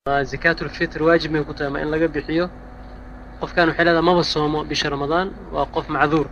zakaatulfitr waajib may ku tahay ma in laga bixiyo qofkan waxay leedahay maba soomo bisha ramadaan waa qof macduur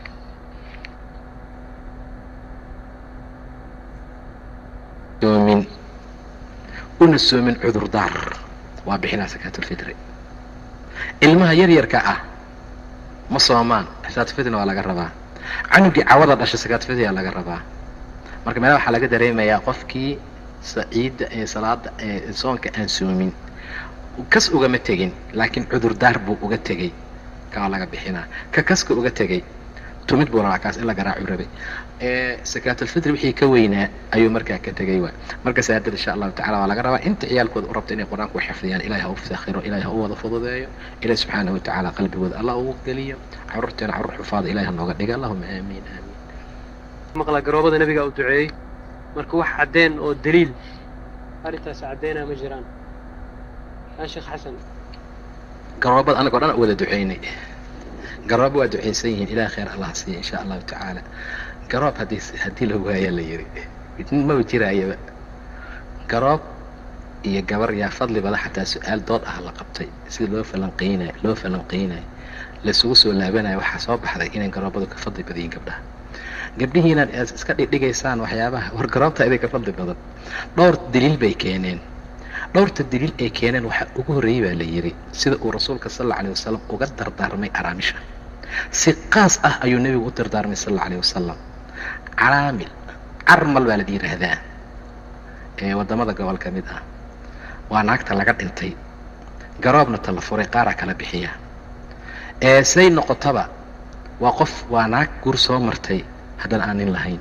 soomin una soomin cudurdaar waa bixinaa sakaatulfitri ilmaha yaryarka ah ma soomaan sakaatulfitrina waa laga rabaa canugii cawada dhasha sakaatulfitri aa laga rabaa marka meelaha waxaa laga dareemayaa qofkii saciidda ee salaada ee soonka aan soomin kas ugama tegin laakiin cudurdaar buu uga tegey kaa laga bixinaa ka kaska uga tegey tumid buu rabaa kaas in la garaacu rabay sakaatulfitri wixii ka weynaa ayuu markaa ka tegay waa marka saadad insha allahu tacala waa laga rabaa inta ciyaalkooda u rabta inay qur-aanku xifdiyaan ilahi ha u sakhiro ilahi ha u wada fududeeyo ilahi subxaanahu watacaala qalbigooda allah ugu geliyo carruurteena carruur xufaada ilahi ha nooga dhiga allahuma aamiin aamiin maqla garoobada nabiga u duceeyey marka wax caddeen oo daliil arrintaas caddeynaa ma jiraan yaa sheekh xasan garoobada anagoo dhan wada duceynay garoob waa ducaysan yihiin ilaah khayr allah siiya insha allahu tacaala garoob haddii haddii la waayaa la yidhi maba jiraayaba garoob iyo gabar yaa fadli bada xataa su-aal dood ah la qabtay sida loo falanqeynayo loo falanqeynayo laisugu soo laabanayo waxaa soo baxday inay garoobadu ka fadli badayiin gabdhaha gabdhihii inaad iska dhigdhigaysaan waxyaabaha war garoobta iday ka fadli badan dhowr daliil bay keeneen dhowrta daliil ay keeneen waxaa ugu horreeyey baa la yidhi sida uu rasuulka sal alla alay wasalam uga dardaarmay araamisha si qaas ah ayuu nebigu u dardaarmay sal alla alay wasalam caraamil carmal baa la yidhaahdaa ee waddamada gobol ka mid ah waa naagta laga dhintay garoobna tala furay qaaraa kala bixiya ee say noqotaba waa qof waa naag guur soo martay haddana aan nin lahayn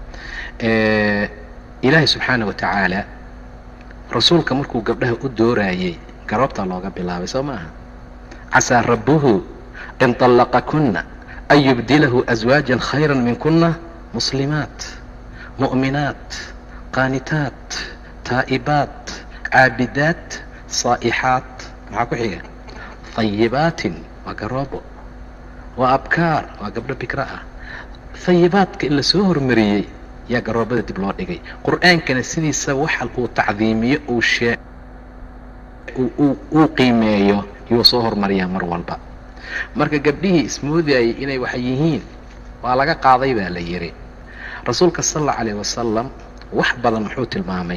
ilaahay subxaana wa tacaala rasuulka markuu gabdhaha u dooraayey garoobtaa looga bilaabay soo maaha casaa rabbuhu in طallaqakuna an yubdilahu aswaajan khayra minkuna muslimaat mu'minaat qaanitaat taa'ibaat caabidaat saa'ixaat maxaa ku xiga hayibaatin waa garoobo waa abkaar waa gabdho bikra ah hayibaadka in la soo hormariyey yaa garoobada dib loo dhigay qur-aankana sidiisa waxa uu tacdiimiyo uu shee uu qiimeeyo yuu soo hormariyaa mar walba marka gabdhihii ismoodayay inay wax yihiin waa laga qaaday baa la yidhi rasuulka sal allau alayh wasalam wax badan muxuu tilmaamay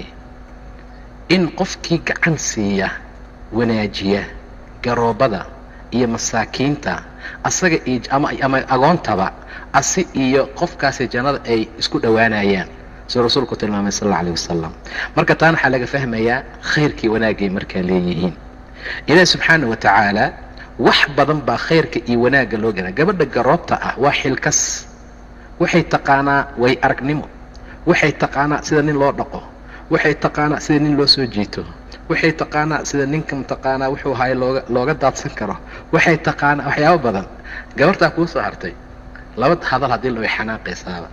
in qofkii gacan siiya wanaajiya garoobada iyo masaakiinta asaga iyo ama ama agoontaba asi iyo qofkaasi jannada ay isku dhowaanayaan siduu rasuulku tilmaamay sal alla alay wasalam marka taan waxaa laga fahmayaa khayrkii wanaagay markaa leeyihiin ilaahi subxaana wa tacaala wax badan baa khayrka iyo wanaagga loo gala gabadha garoobta ah waa xilkas waxay taqaanaa way aragnimo waxay taqaanaa sida nin loo dhaqo waxay taqaanaa sida nin loo soo jiito waxay taqaanaa sida ninka mataqaanaa wuxuu ahaay looga looga daadsan karo waxay taqaanaa waxyaabo badan gabartaa kuu soo hartay laba hadal haddii la way xanaaqaysaaba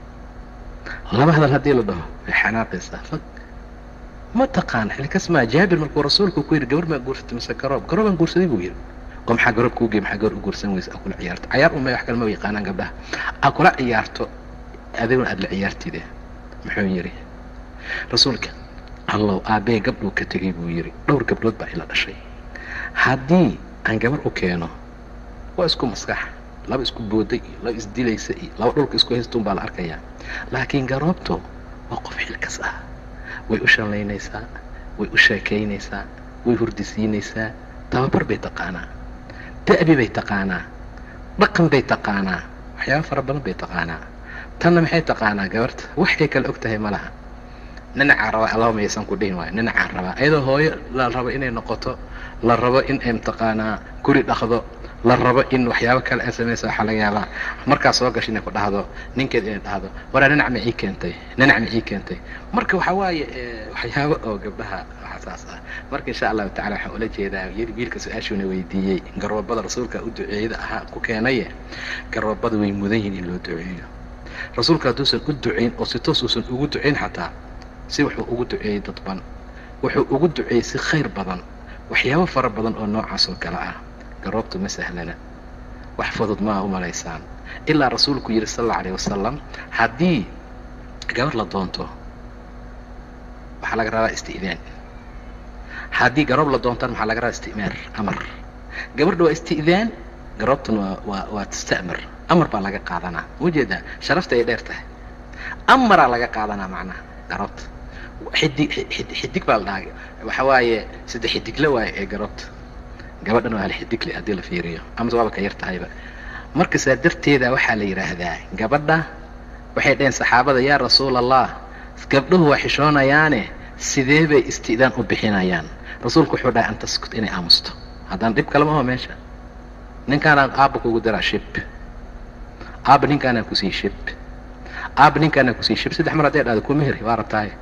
laba hadal haddii la dhaho way xanaaqaysaa fag ma taqaan xilkas maa jaabir markuu rasuulku ku yidhi gabar maa guursatay mise garoob garoobaan guursaday buu yidhi oo maxaa garoob kuu gey maxaa gabar u guursan weysa aa kula ciyaarto cayaar umay wax kale ma yaqaanaan gabdhaha aa kula ciyaarto adiguna aada la ciyaartide muxuu yidhi rasuulka allow aabbee gabdhuu ka tegay buu yidhi dhowr gabdhood baa ila dhashay haddii aan gabar u keeno waa isku maskax laba isku booday iyo laba isdilaysa iyo laba dhulka isku haystuun baa la arkayaa laakiin garoobto waa qof xilkas ah way u shallaynaysaa way u sheekaynaysaa way hurdisiinaysaa tababar bay taqaanaa da'bi bay taqaanaa dhaqan bay taqaanaa waxyaaba fara badan bay taqaanaa tanna maxay taqaanaa gabarta waxay kale og tahay ma laha ninacaa rabaa allahuma yaysan ku dhihin waayo ninacaa rabaa iyadoo hooyo la rabo inay noqoto la rabo in ay mataqaanaa guri dhaqdo la rabo in waxyaabo kale ay samaysa waxaa laga yaabaa markaa soo gasho inay ku dhahdo ninkeed inay dhahdo waraa ninac ma ii keentay ninac ma ii keentay marka waxaa waaye waxyaabo oo gabdhaha saas ah marka insha allahu tacala waxaan ula jeedaa wiilka su-aashuuna weydiiyey garoobada rasuulka u duceeyada ahaa ku keenaye garoobada way mudan yihin in loo duceeyo rasuulka hadduusan u ducayn oo si toos uusan ugu ducayn xataa si wuxuu ugu duceeyey dadban wuxuu ugu duceeyey si khayr badan waxyaabo fara badan oo noocaas oo kale ah garoobtu ma sahlana wax fudud maa u malaysaan ilaa rasuulku yidhi sal alla alayh wasalam haddii gabar la doonto waxaa laga rabaa isti'daan haddii garoob la doontaan maxaa laga rabaa isti'maar amar gabadha waa isti'daan garoobtuna waa waa waa tasta'mar amar baa laga qaadanaa ujeedaa sharafta ay dheer tahay amaraa laga qaadanaa macnaha garoobta xidig xid- xidig baa la dhahaa waxa waaye saddex xidigle waaye ee garoobta gabadhan waa hal xidigle haddii la fiiriyo amase waaba ka yar tahayba marka saa darteeda waxaa la yidhaahdaa gabadha waxay dhaheen saxaabada yaa rasuul allah gabdhuhu waa xishoonayaane sidee bay isti'daan u bixinayaan rasuulku wuxuu dhahay an taskut inay aamusto haddaan dhib kalama aho meesha ninkaanaan aabba kugu daraa shib aabba ninkaanaan kusii shib aabba ninkaanaan kusii shib saddex mar hadday dhahdo kuma heri waa rabtaaye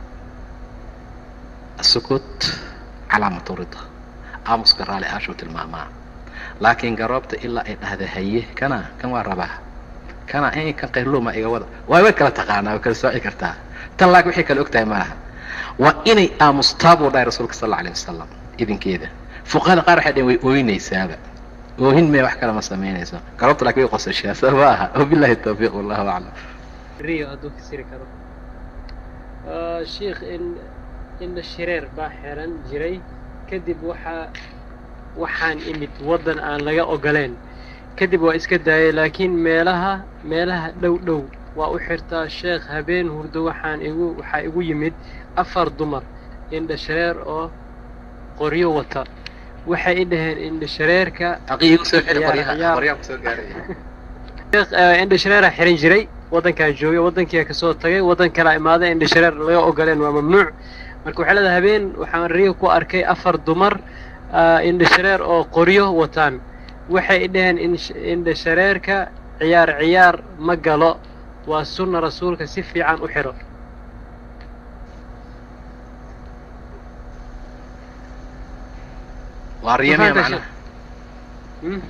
asukut calaamatu rida aamuska raali aashuu tilmaamaa laakiin garoobta ilaa ay dhahda haye kana kan waa rabaa kana in kan qayrluuma iga wada waa way kala taqaanaa way kala sooci kartaa tan laakiin waxay kala og tahay malaha waa inay aamustaa buu dhahay rasuulka sal alla alayh wasalam idinkeeda fuqahada qaar waxay dhaheen way ooynaysaaba oohin mee wax kale ma samaynayso garoobta laakiin way qosashaa soo ma aha wabillahi tawfiiq wallahu aclam riyo hadduu kasiri karo Ah, sheikh in indha shareer baa xiran jiray kadib waxaa waxaan imid waddan aan laga ogoleen kadib waa iska daayay laakiin meelaha meelaha dhow dhow waa u xirtaa sheekh habeen hurdo waxaan igu waxaa igu yimid afar dumar indha shareer oo qoryo wata waxay i dhaheen indha shareerka aqi igu soo xili Ciyaar, qoryaha ciyaar. qoryaha kusoo gaaraya sheekh eh, indha shareeraa xiran jiray waddankaan joogay waddankiia kasoo tagay waddan kalaa imaaday indha shareer laga ogoleen waa mamnuuc marka waxay leedahay habeen waxaan riyo ku arkay afar dumar ah, indha shareer oo qoryo wataan waxay i dhaheen in- indha shareerka ciyaar ciyaar ma galo waa sunna rasuulka si fiican u xiro waa riyamiya Mafahantaa macnaha Hmm?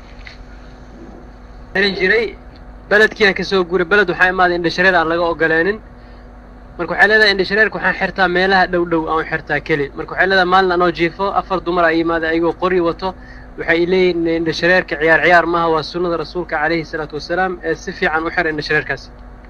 xiran jiray beledkiiaan kasoo guuray beled waxaa imaaday indha shareer aan laga ogoleenin marka waxay leedahay indha shareerka waxaan xirtaa meelaha dhow dhow aan u xirtaa keli marka waxay leedahay maalin anoo jiifo afar dumar ay yimaada ayagoo qori wato waxay leeyihin indha shareerka ciyaar ciyaar maaha waa sunnada rasuulka calayhi salaatu wasalaam ee si fiican u xira indha shareerkaasi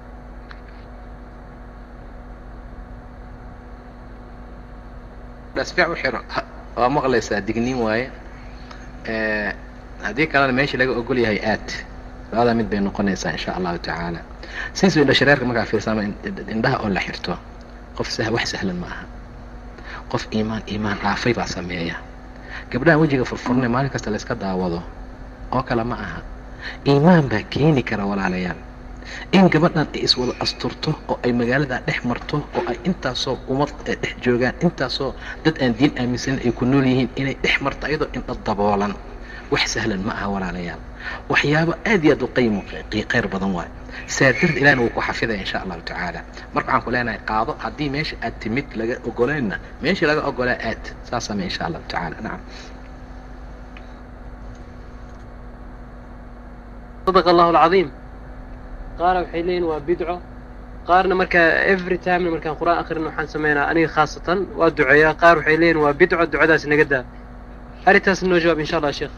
dhasfiic u xiro Ha- waa maqlaysaa digniin waaye Eh, haddii kalena meeshii laga ogol yahay aad labada mid bay noqonaysaa insha allahu tacaala sinsu indha shareerka markaa fiirsama indhaha oo la xirto qof sah wax sahlan ma aha qof iimaan iimaan dhaafay baa sameeya gabdhahan wejiga furfurnay maalin kasta la iska daawado oo kale ma aha iimaan baa keeni kara walaalayaal in gabadhan ay iswada asturto oo ay magaalada dhex marto oo ay intaasoo ummad ay dhex joogaan intaasoo dad aan diin aaminsanin ay ku nool yihiin inay dhex marto ayadoo indha daboolan wax sahlan ma aha walaalayaal waxyaabo aad iyo aad u qaymo khayr badan waayo saa darteed ilahna wuu ku xafidaya insha allahu tacaala marka waxaan ku leenahay qaado haddii meesha aad timid laga ogoleynna meeshii laga ogolaa aad saas samee insha allahu tacaala nacam صدق الله العظيم qaar waxay leeyihin waa bidco qaarna marka every time markaan qur'aan akhrino waxaan sameynaa aniga khaasatan waa duceeyaa qaar waxay leeyihin waa bidco ducadaas naga daa arrintaas noo jawaab insha allah sheekh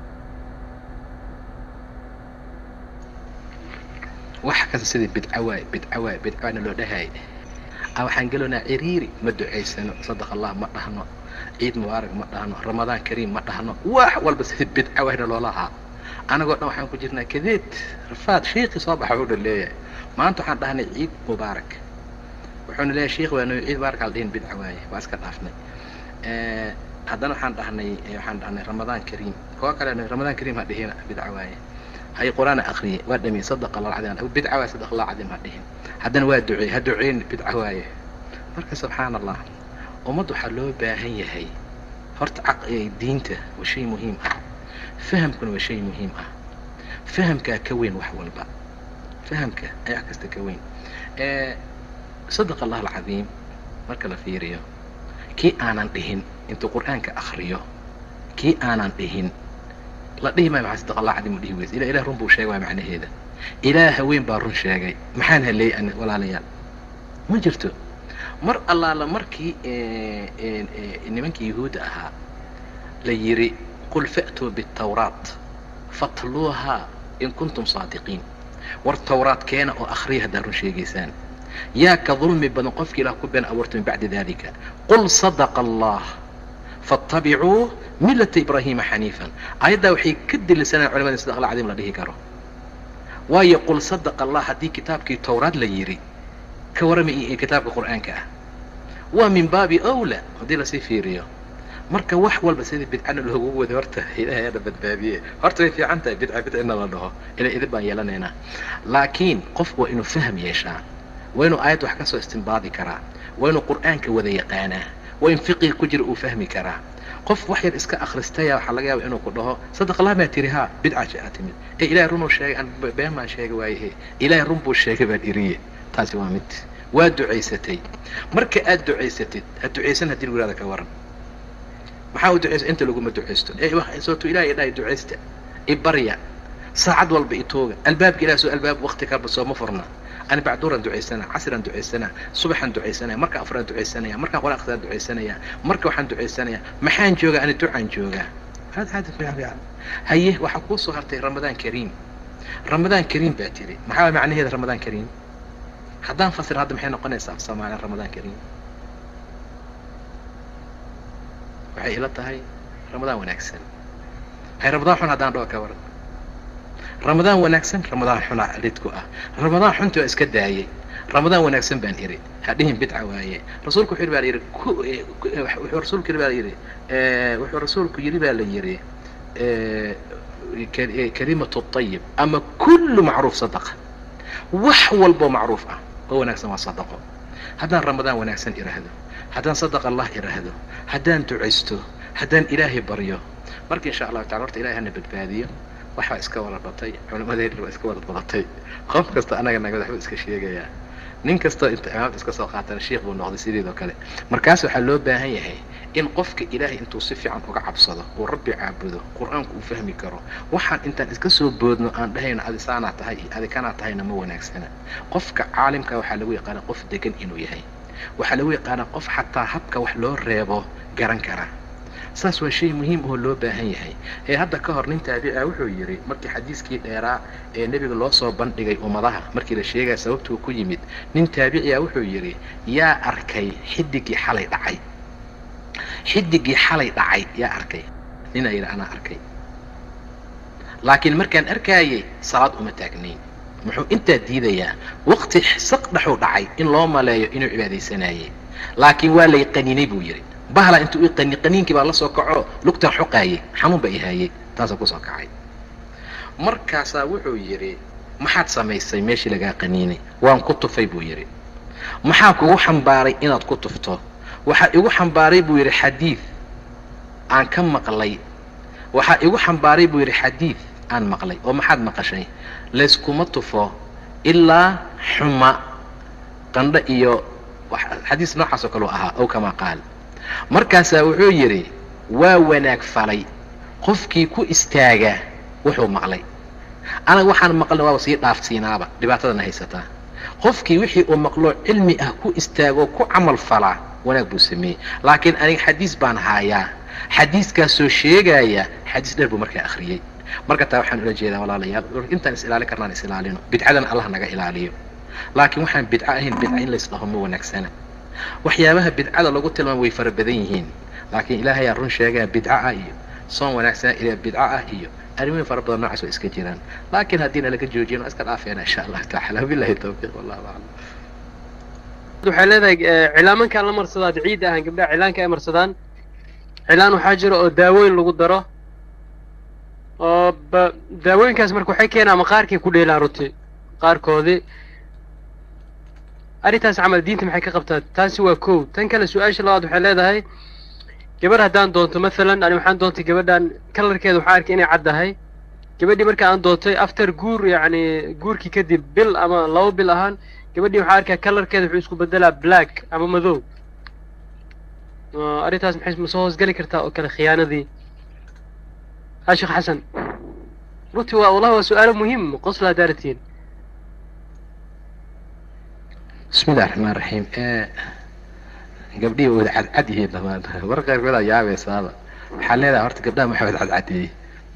wax kasta sidii bidca waay bidca waay bidcaana loo dhahay a waxaan geloonaa ciriiri ma ducaysano sadaq allah ma dhahno ciid mubaarak ma dhahno ramadaan kariim ma dhahno wax walba sidii bidca wayna loola ahaa anagoo dhan waxaan ku jirnaa kadeed rafaad shiikii soo baxa wuxuu leeyahay maanta waxaan dhahnay ciid mubaarak wuxuuna leeyahay shiikh waa noo ciid mubaarak aldhihin bidca waaye waa iska dhaafnay haddana waxaan dhahnay waxaan dhahnay ramadaan kariim kuwa kale ramadaan kariim ha dhihina bidca waaye hay qur'aan akhriyay waa dhamiy sadaqa allah alcadiim bidca waaye sadaqa allah alcadiim ha dhihin haddana waa duceey ha duceyn bidca waaye marka subxaan allah ummad waxaa loo baahan yahay horta diinta waa shay muhiim ah fahamkuna waa shay muhiim ah fahamkaa ka weyn wax walba fahamka ayaa wax kasta ka weyn sadaqa allah alcadiim marka la fiiriyo kii aanan dhihin intuu qur'aanka akriyo kii aanan dhihin la dhihi maayo maxaa sadaqa allah cadiim u dhihi weysa ila ilah run buu sheegay waa macnaheeda ilaah haween baa run sheegay maxaan haleeyay ani walaalayaal ma jirto mar allaala markii nimankii yahuudda ahaa la yidhi qul fa'tuu biالtawraat fatluuhaa in kuntum saadiqiin war tawraad keena oo akhriya haddaa run sheegaysaan yaa ka dulmi badan qofkii ilaah ku been abuurta min bacdi dalika qul sadaqa allah faاtabicuu milata ibraahima xaniifan aayaddaa waxay ka delisanaan culamada sida aqla cadiim la dhihi karo waayo qul sadaqa allah haddii kitaabkii towraad la yidhi ka warrama iyo kitaabka qur'aanka ah waa min baabi awla haddii lasii fiiriyo marka wax walba sidii bidcana loogu wada horta ilahay ana badbaadiye horta way fiican tahay bidca bidcina la dhaho ila idin baan yeelanaynaa laakiin qofku waa inuu fahm yeeshaa waa inuu aayad wax ka soo istimbaadi karaa waa inuu qur'aanka wada yaqaanaa waa in fiqiga ku jira uu fahmi karaa qof wax yar iska akhristaya waxaa laga yaaba inuu ku dhaho sadaq allah maa tiri haa bidca jaa timid ee ilahay runuu sheegay aan been baan sheegay waayahe ilahay run buu sheegay baan iriye taasi waa mid waa ducaysatay marka aad ducaysatid ha ducaysan haddii lagu yihahda ka waran maxaa u ducaysa inta laguma ducaysto ee sootu ilahay dhahay ducaysta ibarya saacad walba itooga albaabka ilaah soo albaab wakti kalba sooma furna ani bacduuran ducaysanaa casraan ducaysanaa subaxaan ducaysanaya marka afraan ducaysanaya markaan qora akhrisaan ducaysanaya marka waxaan ducaysanaya maxaan joogaa ani ducaan joogaa hada hada fiican fiican haye waxaa kuu soo hartay ramadaan kariim ramadaan kariim baa tiri maxaa macnaheeda ramadaan kariim haddaan fasir hadda maxay noqonaysaa soomaaliya ramadaan kariim waxay ila tahay ramadaan wanaagsan hay ramadaan xun haddaan dhaho ka waran ramadaan wanaagsan ramadaan xunaa lidku ah ramadaan xunti waa iska daayay ramadaan wanaagsan baan iri hadhihin bidca waaye rasuulku wuxuu yidhi baa la yidhi wuxuu rasuulku yidhi baa la yidhi wuxuu rasuulku yidhi baa la yidhi kalimatu طayib ama kullu macruuf sadaqa wax walboo macruuf ah oo wanaagsan waa sadaqo haddaan ramadaan wanaagsan iraahdo haddaan sadaqa allah iraahdo haddaan ducaysto haddaan ilaahay baryo marka insha allahu tacala horta ilahay hana badbaadiyo waxbaa iska wada batay culimadeena waa iska wada badatay qof kasta anaga naga waxbuu iska sheegayaa nin kastoo inta imaamta iska soo qaatana sheikh buu noqday sideedoo kale markaas waxaa loo baahan yahay in qofka ilaahay intuu si fiican uga cabsado uu rabbi caabudo qur-aanku uu fahmi karo waxaan intaan iska soo boodno aan dhahayno adi saanaa tahay iyo adi kanaa tahayna ma wanaagsana qofka caalimka waxaa lagu yaqaana qof degan inuu yahay waxaa lagu yaqaanaa qof xataa habka wax loo reebo garan kara saas waa shay muhiim oo loo baahan yahay ee hadda ka hor nin taabica wuxuu yidhi markii xadiiskii dheeraa ee nebiga loo soo bandhigay ummadaha markii la sheegaya sababtuu ku yimid nin taabiciya wuxuu yidhi yaa arkay xidigii xalay dhacay xidigii xalay dhacay yaa arkay ninaa yidhi anaa arkay laakiin markaan arkaayay salaad uma taagnayn muxuu intaa diidayaa waqti saq dhexuu dhacay in loo maleeyo inuu cibaadaysanayay laakiin waa lay qaniinay buu yidhi bahla intuu i qani qaniinkii baa la soo kaco lugtan xoqaayay xanuun baa i haayay taasoo kusoo kacay markaasaa wuxuu yidhi maxaad samaysay meeshii lagaa qaniinay waan ku tufay buu yidhi maxaa kugu xambaaray inaad ku tufto waxaa igu xambaaray buu yidhi xadiid aan ka maqlay waxaa igu xambaaray buu yidhi xadiid aan maqlay oo maxaad maqashay layskuma tufo ilaa xuma qandho iyo xadiis noocaas oo kaleu ahaa ow kamaa qaal markaasaa wuxuu yidhi waa wanaag falay qofkii ku istaaga wuxuu maqlay anaga waxaan maqlna waaba sii dhaafsiinaaba dhibaatadana haysataa qofkii wixii uu maqloo cilmi ah ku istaagoo ku camal falaa wanaag buu sameeyey laakiin aniga xadiis baan haayaa xadiiskaasoo sheegaya xadiis dheer buu markaa akhriyey marka taa waxaan ula jeedaa walaalayaal intaan is ilaalin karnaan is ilaalino bidcadana allah naga ilaaliyo laakiin waxaan bidco ahayn bidca in laysdhaho ma wanaagsana waxyaabaha bidcada lagu tilmaamo way fara badan yihiin laakiin ilaahayaa run sheegaa bidco ah iyo soon wanaagsana ilaa bidco ah iyo arrimoyin fara badan noocaas waa iska jiraan laakiin haddiina laga joojin waa iska dhaafeena insha allahu tacala wabilahi tawfiiq wallahu aclam waxay leedahay cilaamankaan la marsadaad ciid ahaan gabdhaha cilaanka ay marsadaan cilaan waxaa jira oo daawooyin lagu daro oo ba daawooyinkaas marka waxay keenaa maqaarkay ku dheelaan runtii qaarkoodii arrintaas camal diinta maxay ka qabtaa taasi waa kow tan kale su-aasha labaad waxay leedahay gabadh haddaan doonto mathalan ani waxaan doontay gabadhan kalarkeeda waxaan arkay inay caddahay gabadhii marka aan doontay after guur yacni guurkii kadib bil ama laba bil ahaan gabadhii waxaan arkaa kalarkeeda wuxuu isku bedelaa black ama madow arrintaas maxay ma soo hoosgeli kartaa oo kale khiyaanadii ha sheekh xasan runtii waa wallahi waa su-aalo muhiim qosla haddaa ratiin bismi illahi raxmaan raxiim gabdhihii wada cadcad yihiin dhamaan mar qaarkood aa yaabaysaaba waxaa leedahay horta gabdhaha maxaa wada cadcadeeyey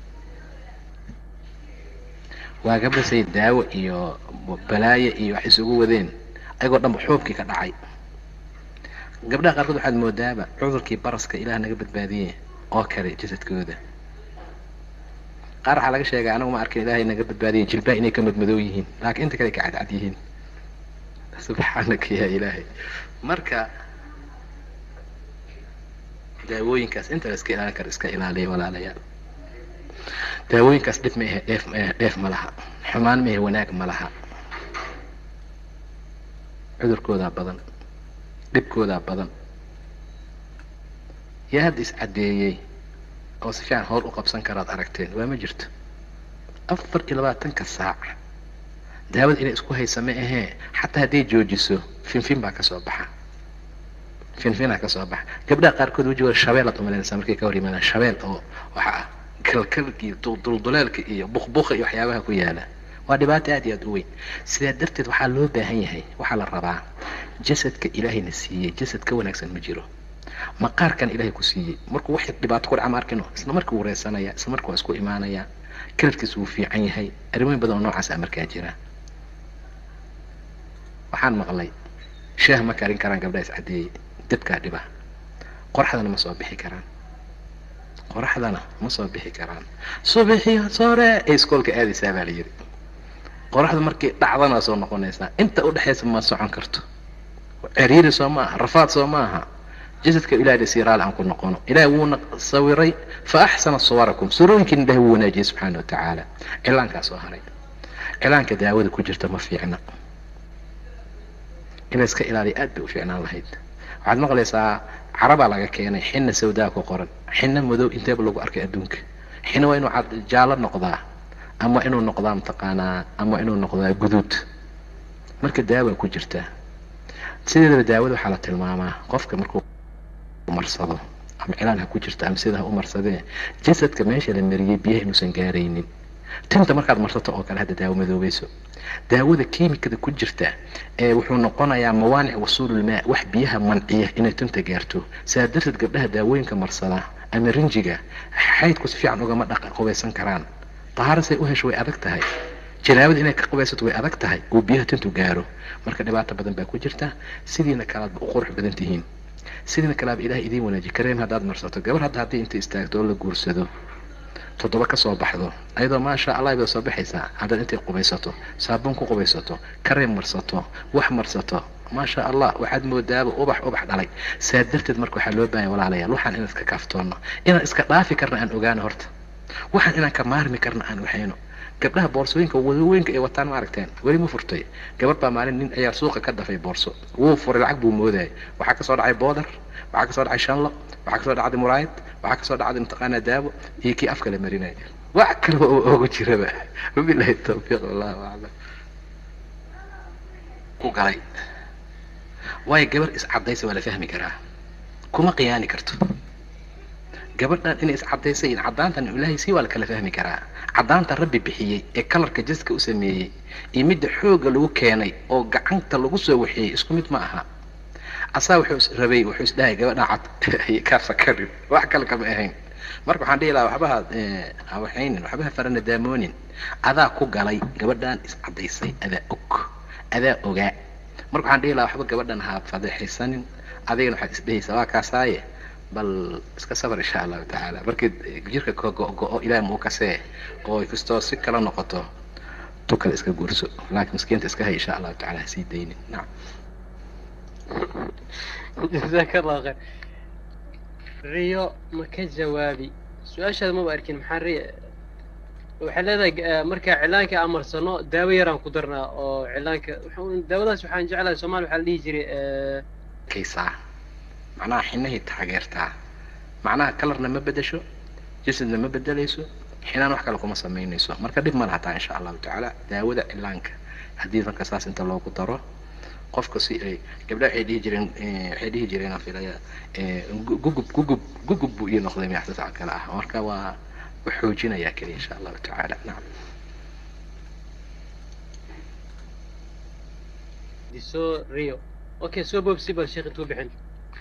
waa gabdha say daawo iyo balaayo iyo wax isugu wadeen ayagoo dhanba xuubkii ka dhacay gabdhaha qaarkood waxaad moodaaba cudurkii baraska ilaah naga badbaadiyey oo kale jasadkooda qaar waxaa laga sheegaa anagu ma arkin ilaahay naga badbaadiyey jilbaha inay ka madmadow yihiin laakiin inta kale ka cadcad yihiin subxaanaka yaa ilaahay marka daawooyinkaas inta la iska ilaalin karo iska ilaaliya walaalayaal daawooyinkaas dhib ma ahe dheef ma ahe dheef ma laha xumaan ma ahe wanaag ma laha cudurkoodaa badan dhibkoodaa badan yaa hadda iscaddeeyey oo si fiican howl u qabsan karaad aragteen waa ma jirto afar iyo labaatanka saac daawada inay isku haysa ma ahee xataa hadday joojiso finfin baa kasoo baxa finfinaa kasoo baxa gabdhaha qaarkood wejigooda shabeelaad umalanaysaa markay ka hor yimaadaan shabeel oo waxa ah kalkalka iyo dulduleelka iyo bukbuka iyo waxyaabaha ku yaala waa dhibaato aad iyo aad u weyn sidaa darteed waxaa loo baahan yahay waxaa la rabaa jasadka ilaahayna siiyey jasad ka wanaagsan ma jiro maqaarkan ilaahay ku siiyey markuu wax dhibaato ku dhaca ma arkino isla markii wuu reysanaya isla markii waa isku imaanaya kalarkiisa wuu fiican yahay arrimooyin badan oo noocaas a markaa jira waxaan maqlay shaah ma karin karaan gabdhaha iscadeeyey dabkaa dhiba qoraxdana ma soo bixi karaan qoraxdana ma soo bixi karaan subixiyo sore ee iskoolka aadaysaa baa la yidhi qoraxda markay dhacdana waa soo noqonaysaa inta udhexaysa ma socon karto ceriiri soo ma aha rafaad soo ma aha jasadka ilahay si raali aan ku noqono ilahay wuuna sawiray fa axsana suwarakum surooyinkiina ilahay wuu wanaajiyey subxaana wa tacaala cilaankaa soo haray cilaanka daawada ku jirta ma fiicna in la iska ilaaliya aad bay u fiicnaan lahayd waxaad maqlaysaa carabaa laga keenay xina sawdaa ku qoran xina madow inteeba lagu arkay adduunka xina waa inuu jaallo noqdaa ama inuu noqdaa mataqaanaa ama inuu noqdaa guduud marka daawa ku jirta sideedaba daawada waxaa la tilmaamaa qofka markuu marsado ama cilaan ha ku jirta ama sida ha u marsadee jasadka meesha la mariyey biyaha inuusan gaaraynin tinta markaad marsato oo kale hadda daawo madoobayso daawada kiimikada ku jirta ee wuxuu noqonayaa mawaanic wasuululmaa wax biyaha manciya inay tinta gaarto sidaa darteed gabdhaha daawooyinka marsada ama rinjiga xaydku si fiican ugama dhaqa qubaysan karaan tahaara say u hesho way adag tahay janaabada inay ka qubaysato way adag tahay uu biyaha tintu gaaro marka dhibaato badan baa ku jirta sidiina kalaadba u qurux badan tihiin sidiina kalaaba ilaah idiin wanaaji kareem haddaad marsato gabar hadda haddii inta istaagto oo la guursado toddoba ka soo baxdo ayadoo maasha allah bay soo baxaysaa haddaad intay qubaysato saabuun ku qubaysato kareem marsato wax marsato maasha allah waxaad moodaaba ubax ubax dhalay saa darteed marka waxaa loo baahanya walaalayaal waxaan inaan iska kaaftoonno inaan iska dhaafi karna aan ogaano horta waxaan inaan ka maarmi karna aan waxayno gabdhaha boorsooyinka wadawooyinka ay wataan ma aragteen weli ma furtay gabar baa maalin nin ayaa suuqa ka dafay boorso wuu furay lacag buu moodayay waxaa kasoo dhacay boodar waxaa kasoo dhacay shanlo waxaa kasoo dhacday muraayad waxaa kasoo dhacday mataqaanaa daawo iyo kii afka la marinaya wax kaleba oo ogu jiraba wabilahi tawfiiq wallahu aclam ku galay waayo gabar iscadaysa waa la fahmi karaa kuma qiyaani karto gabadhan inay iscadaysay in caddaantan ilaahay sii waa la kala fahmi karaa caddaanta rabbi bixiyey ee kalarka jaska u sameeyey iyo midda xoogga lagu keenay oo gacanta lagu soo waxeeyey isku mid ma aha asaa wuxuu rabay wuxuu isdhahay gabadhan cad kaa fakarin wax kale kama ahayn marka waxaan dhihi lahaa waxbaha hawaxaynin waxbaha farana daamoonin adaa ku galay gabadhan iscadaysay adaa og adaa ogaa marka waxaan dhihi lahaa waxba gabadhan ha fadeexaysanin adigana waxaad isdhehaysaa waa kaasaaye bal iska safar insha allahu tacaala markii jirka ka go-go-o ilaah muu kasee oo kastoo si kala noqoto tu kale iska guurso laakiin miskiinta iska hay insha allahu tacala hasii daynin nacam jazaaka allahu khayr riyo ma ka jawaabi su-aashaada maba arkin maxaa riyo waxay leedahay marka cilaanka aan marsano daawo yaraan ku darnaa oo cilaanka daawadaas waxaan jeclahay soomaali waxaa la dhihi jiray kaysaa macnaha xinahay taageertaa macnaha kalarna ma bedesho jasadna ma bedelayso xinaan wax kale kuma samaynayso marka dhib ma lahataa insha allahu tacaala daawada cilaanka haddii marka saas inta loogu daro qofka si ay gabdhaha waxay dhihi jireen waxay dhihi jireen aan filaya gugub gugub gugub buu ii noqday miyaxsasac kale ah marka waa u xoojinayaa keliya insha allahu tacaala nacam diso rio okay soo boobsi bal sheekh intuu bixin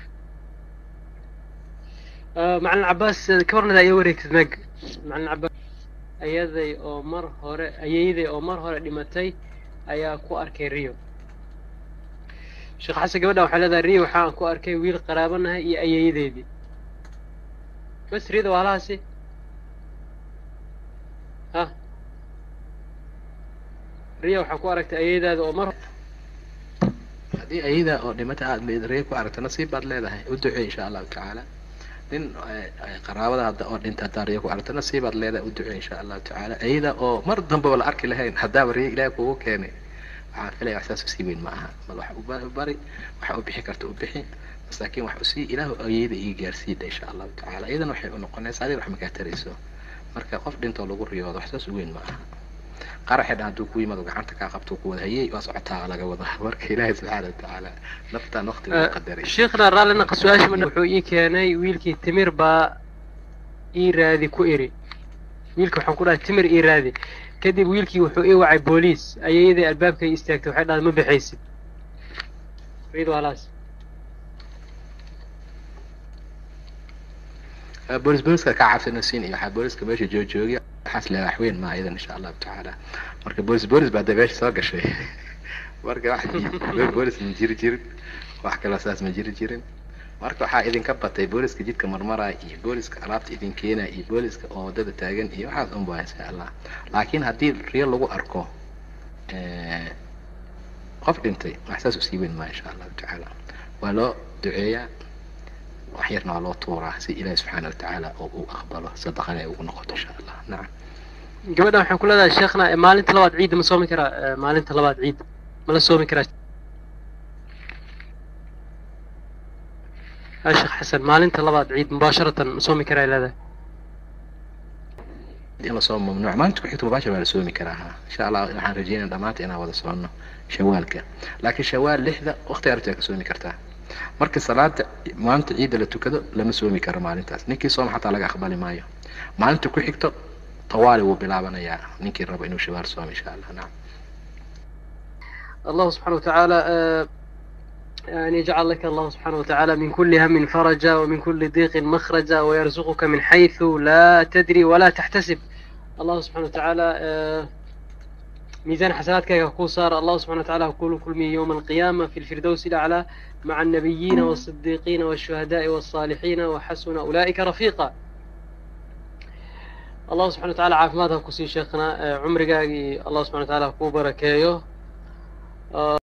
macalin cabaas ka warnada ayaa wareegtid meg macalin cabaas ayaday oo mar hore ayayaday oo mar hore dhimatay ayaa ku arkay rio sheekh xasan gabadha waxay leedahay riya waxaan ku arkay wiil qaraabanahay iyo ayeeyadeedii bas riyada waa halahaasi ha riya waxaa ku aragtay ayeeyadaada oo mar haddii ayada oo dhimata aad ree ku aragto nasiib baad leedahay u ducey insha allahu tacaala nin qaraabada hadda oo dhinta haddaa riya ku aragto nasiibaad leedahay u ducey insha allahu tacaala ayada oo mar dambaba la arki lahayn haddaaba riya ilaahi kugu keenay waxaan filaya waxsaas usii weyn ma aha bal wax u bari waxa u bixi karta u bixi masaakiin wax usii ilaahu ayada ii gaarsiida insha allahu tacaala iyadana waxay u noqonaysaa adiga wax makaa tarayso marka qof dhintoo lagu riyoodo waxsaas u weyn ma aha qaraxi dhan hadduu ku yimaado gacanta kaa qabto ku wada hayey waa socotaa laga wada marka ilaahay subxaana watacaala naftaan waqti uu qadaray sheekhna raallina su-aasha wuxuu ii keenay wiilkii timir baa ii raadi ku iri wiilka waxaan ku dhahay timir ii raadi kadib wiilkii wuxuu ii wacay booliis ayeeyadii albaabkay istaagtay waxay dhahay ma bixaysid riyadu halaas boolis booliska ka cabsana siin iyo waxaa booliska meesha joojoogiya waxaas leedahay waxweyn maa iyadan insha allahu tacaala marka boolis boolis baa dee meesha soo gashay marka wax boolis ma jiri jirin wax kaloo saas ma jiri jirin marka waxaa idinka batay booliska jidka marmaraya iyo booliska alaabta idin keenaya iyo booliska oo waddada taagan iyo waxaas un baa insha allah laakiin haddii riyo lagu arko qof dhintay wax saas usii weyn maa insha allahu tacaala waa loo duceeyaa wax yarna waa loo tuuraa si ilaahi subxaana watacaala oo uu aqbalo sadaqana ay ugu noqoto insha allah nacam gabadhan waxaan ku leedahay sheekhna maalinta labaad ciidda ma soomi karaa maalinta labaad ciid ma la soomi karaa ha sheekh xasan maalinta labaad ciid mubaasharatan ma soomi karaa leedahay in lasoo mamnuuc maalinta ku xigta mubaashir waa la soomi karaa ha insha allah waxaan rajeynaya dhamaanta inaan wada soconno shawaalka laakiin shawaal lixda waqti arabtaa ka soomi kartaa marka salaada maalinta ciidda la tukado lama soomi karo maalintaas ninkii sooma xataa laga aqbali maayo maalinta ku xigto tawaali wuu bilaabanayaa ninkii rabo inuu shawaal soomo insha allah nacam الله سبحانه وتعالى أن يجعل لك الله سبحانه وتعالى من كل هم فرجا ومن كل ضيق مخرجا ويرزقك من حيث لا تدري ولا تحتسب الله سبحانه وتعالى ميزان حسناتك يقول صار الله سبحانه وتعالى يقول كل من يوم القيامة في الفردوس الأعلى مع النبيين والصديقين والشهداء والصالحين وحسن أولئك رفيقا الله سبحانه وتعالى عافمادها كسي شيخنا عمرك الله سبحانه وتعالى كو بركايه